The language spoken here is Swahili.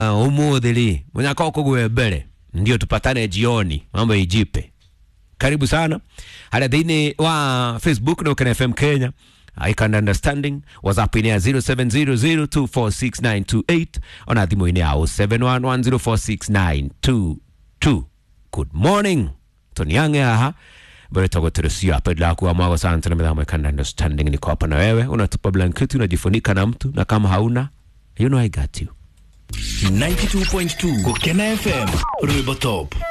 uh, umuthili munyaka ukugwe mbere ndio tupatane jioni mambo ijipe karibu sana hali thini wa facebook na ukena fm kenya I can understanding whatsapp ini ya 0700246928 ona thimu ini ya 0711046922 good morning toniange aha beretagweteresio apedlakuwa mwago sana tena midhamo I can understanding niko hapa na wewe unatupa blanketi unajifunika na mtu na kama hauna you know I got you 92.2 Kukena FM Rwibotop